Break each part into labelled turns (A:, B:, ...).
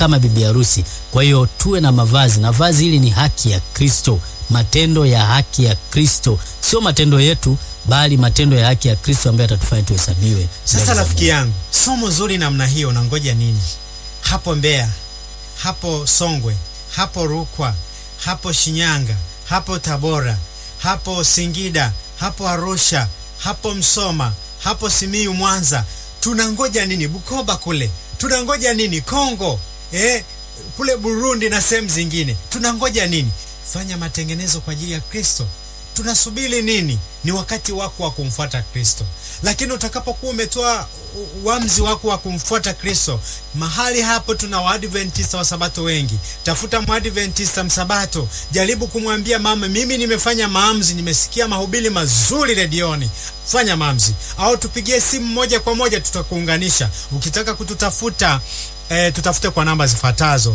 A: kama bibi harusi. Kwa hiyo tuwe na mavazi, na vazi hili ni haki ya Kristo, matendo ya haki ya Kristo, sio matendo yetu, bali matendo ya haki ya Kristo ambayo atatufanya tuhesabiwe. mbele
B: Sasa
A: za
B: rafiki
A: Mungu.
B: yangu, somo zuri namna hiyo, unangoja nini? Hapo Mbeya, hapo Songwe, hapo Rukwa, hapo Shinyanga, hapo Tabora, hapo Singida, hapo Arusha, hapo Msoma, hapo Simiyu, Mwanza, tunangoja nini? Bukoba kule tunangoja nini? Kongo eh, kule Burundi na sehemu zingine tunangoja nini? Fanya matengenezo kwa ajili ya Kristo. Tunasubiri nini? Ni wakati wako wa kumfuata Kristo. Lakini utakapokuwa umetoa u- uamuzi wako wa kumfuata Kristo, mahali hapo tuna Waadventista wa Sabato wengi. Tafuta Mwadventista msabato, jaribu kumwambia mama, mimi nimefanya maamuzi, nimesikia mahubiri mazuri redioni, fanya maamuzi, au tupigie simu moja kwa moja, tutakuunganisha. Ukitaka kututafuta E, tutafute kwa namba zifuatazo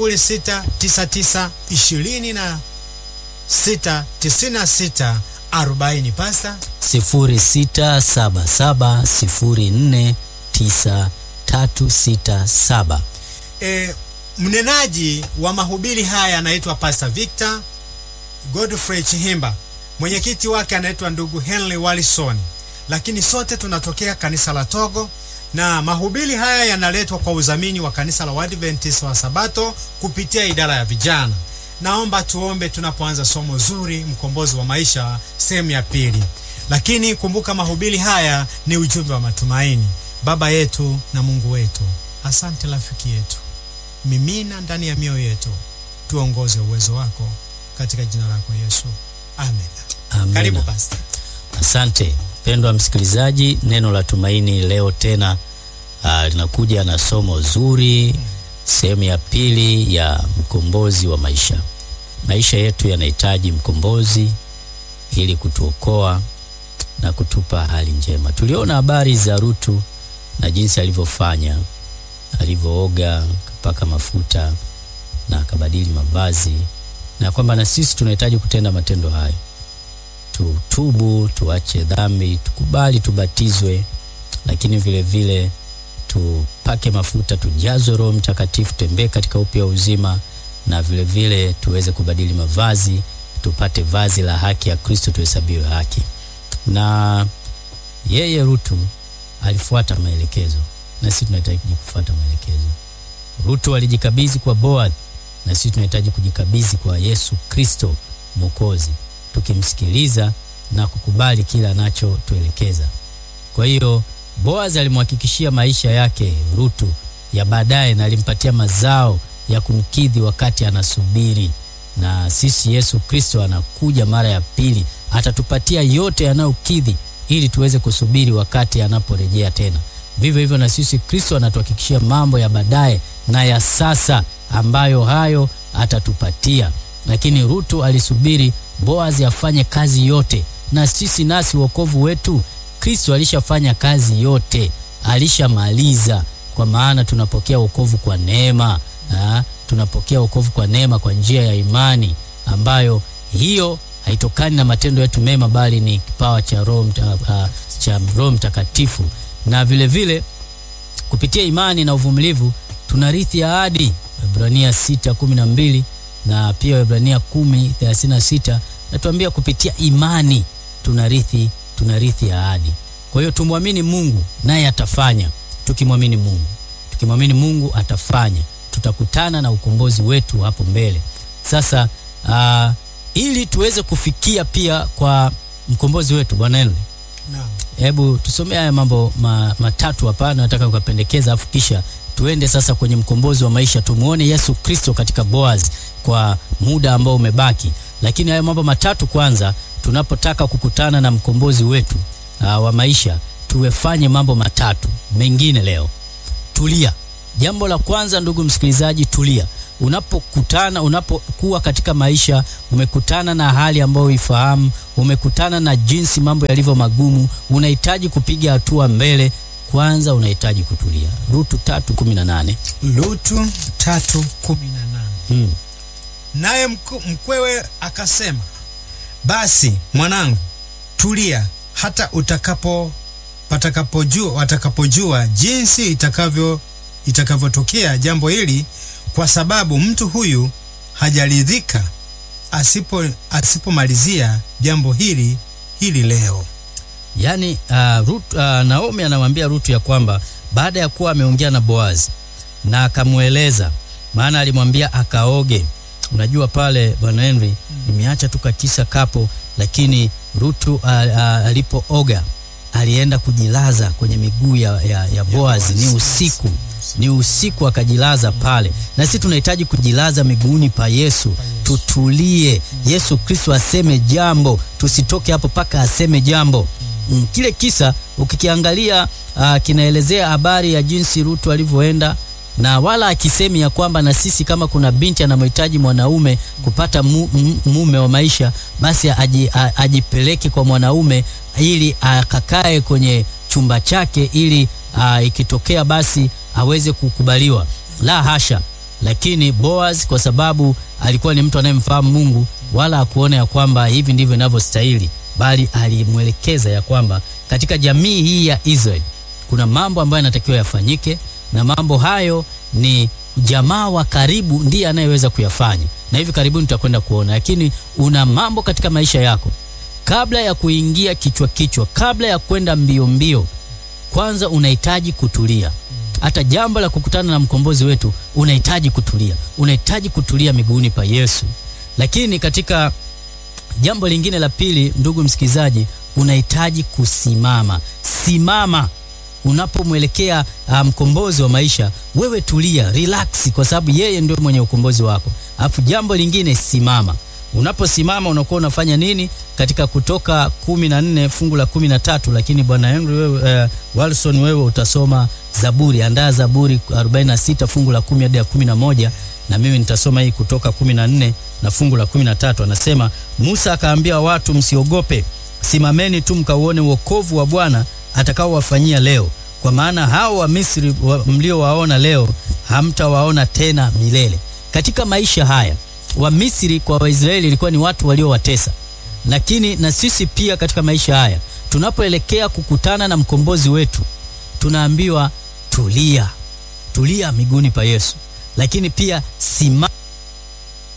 B: 0699 20 na 6 96 40. Pasta,
A: sifuri sita saba saba sifuri nne tisa tatu sita saba.
B: e, mnenaji wa mahubiri haya anaitwa Pastor Victor Godfrey Chihimba, mwenyekiti wake anaitwa ndugu Henry Wallison, lakini sote tunatokea kanisa la Togo na mahubiri haya yanaletwa kwa udhamini wa kanisa la Waadventista wa Sabato kupitia idara ya vijana. Naomba tuombe tunapoanza somo zuri, mkombozi wa maisha, sehemu ya pili. Lakini kumbuka mahubiri haya ni ujumbe wa matumaini. Baba yetu na Mungu wetu, asante rafiki yetu, mimina ndani ya mioyo yetu, tuongoze uwezo wako katika jina lako Yesu, amen.
A: Amina.
B: Karibu pasta.
A: Asante mpendwa msikilizaji, neno la tumaini leo tena ah, linakuja na somo zuri, sehemu ya pili ya mkombozi wa maisha. Maisha yetu yanahitaji mkombozi ili kutuokoa na kutupa hali njema. Tuliona habari za Rutu na jinsi alivyofanya, alivyooga, akapaka mafuta na akabadili mavazi, na kwamba na sisi tunahitaji kutenda matendo hayo tutubu, tuache dhambi, tukubali tubatizwe, lakini vile vile tupake mafuta, tujazwe Roho Mtakatifu, tembee katika upya wa uzima, na vile vile tuweze kubadili mavazi, tupate vazi la haki ya Kristo, tuhesabiwe haki. Na yeye Rutu alifuata maelekezo, na sisi tunahitaji kufuata maelekezo. Rutu alijikabidhi kwa Boaz, na sisi tunahitaji kujikabidhi kwa Yesu Kristo Mwokozi tukimsikiliza na kukubali kila anachotuelekeza. Kwa hiyo Boaz alimhakikishia maisha yake Rutu ya baadaye na alimpatia mazao ya kumkidhi wakati anasubiri. Na sisi Yesu Kristo anakuja mara ya pili, atatupatia yote yanayokidhi ili tuweze kusubiri wakati anaporejea tena. Vivyo hivyo na sisi Kristo anatuhakikishia mambo ya baadaye na ya sasa ambayo hayo atatupatia. Lakini Rutu alisubiri Boazi afanye kazi yote, na sisi nasi wokovu wetu Kristo alishafanya kazi yote, alishamaliza. Kwa maana tunapokea wokovu kwa neema ha? tunapokea wokovu kwa neema kwa njia ya imani, ambayo hiyo haitokani na matendo yetu mema, bali ni kipawa cha Roho mta, uh, cha Roho Mtakatifu, na vile vile kupitia imani na uvumilivu tunarithi ahadi, Waebrania 6:12 na pia Waebrania 10:36 natuambia kupitia imani tunarithi tunarithi ahadi. Kwa hiyo tumwamini Mungu naye atafanya. Tukimwamini Mungu, tukimwamini Mungu atafanya, tutakutana na ukombozi wetu hapo mbele. Sasa uh, ili tuweze kufikia pia kwa mkombozi wetu Bwana Henry,
B: Naam.
A: hebu tusomee haya mambo ma, matatu hapa, nataka kukapendekeza, afu kisha tuende sasa kwenye mkombozi wa maisha, tumuone Yesu Kristo katika Boaz kwa muda ambao umebaki. Lakini haya mambo matatu kwanza, tunapotaka kukutana na mkombozi wetu uh, wa maisha, tuwefanye mambo matatu mengine leo. Tulia. Jambo la kwanza, ndugu msikilizaji, tulia. Unapokutana, unapokuwa katika maisha, umekutana na hali ambayo ifahamu, umekutana na jinsi mambo yalivyo magumu, unahitaji kupiga hatua mbele. Kwanza unahitaji kutulia. Rutu tatu kumi na nane.
B: Lutu tatu kumi na nane.
A: Hmm.
B: Naye mku- mkwewe akasema, basi mwanangu, tulia hata utakapo watakapojua watakapojua jinsi itakavyo itakavyotokea jambo hili, kwa sababu mtu huyu hajaridhika asipo asipomalizia jambo hili hili leo.
A: Yaani uh, Ruth, uh, Naomi anamwambia Rutu ya kwamba baada ya kuwa ameongea na Boazi na akamweleza, maana alimwambia akaoge. Unajua pale bwana Henry, nimeacha tu kakisa kapo, lakini Rutu uh, uh, alipooga alienda kujilaza kwenye miguu ya, ya, ya Boazi. Ni usiku, ni usiku akajilaza pale, na sisi tunahitaji kujilaza miguuni pa Yesu, tutulie. Yesu Kristo aseme jambo, tusitoke hapo mpaka aseme jambo. Mm, kile kisa ukikiangalia uh, kinaelezea habari ya jinsi Rutu alivyoenda na wala akisemi ya kwamba na sisi kama kuna binti anamhitaji mwanaume kupata mu, mu, mume wa maisha basi aji, a, ajipeleke kwa mwanaume ili akakae kwenye chumba chake ili a, ikitokea basi aweze kukubaliwa. La hasha! Lakini Boaz kwa sababu alikuwa ni mtu anayemfahamu Mungu, wala hakuona ya kwamba hivi ndivyo inavyostahili, bali alimwelekeza ya kwamba katika jamii hii ya Israeli kuna mambo ambayo yanatakiwa yafanyike na mambo hayo ni jamaa wa karibu ndiye anayeweza kuyafanya, na hivi karibuni tutakwenda kuona. Lakini una mambo katika maisha yako, kabla ya kuingia kichwa kichwa, kabla ya kwenda mbio mbio, kwanza unahitaji kutulia. Hata jambo la kukutana na mkombozi wetu unahitaji kutulia, unahitaji kutulia miguuni pa Yesu. Lakini katika jambo lingine la pili, ndugu msikilizaji, unahitaji kusimama. Simama unapomwelekea mkombozi um, wa maisha, wewe tulia, relax, kwa sababu yeye ndio mwenye ukombozi wako. Alafu jambo lingine, simama. Unaposimama unakuwa unafanya nini? Katika Kutoka kumi na nne fungu la kumi na tatu lakini bwana Henry wewe, uh, Walson wewe utasoma Zaburi, andaa Zaburi 46 fungu la kumi hadi ya kumi na moja na mimi nitasoma hii Kutoka kumi na nne na fungu la kumi na tatu Anasema, Musa akaambia watu, msiogope, simameni tu mkauone wokovu wa Bwana atakaowafanyia leo, kwa maana hao wa Misri wa, mliowaona leo hamtawaona tena milele. Katika maisha haya wa Misri kwa Waisraeli ilikuwa ni watu waliowatesa, lakini na sisi pia katika maisha haya tunapoelekea kukutana na mkombozi wetu tunaambiwa tulia, tulia miguuni pa Yesu, lakini pia simama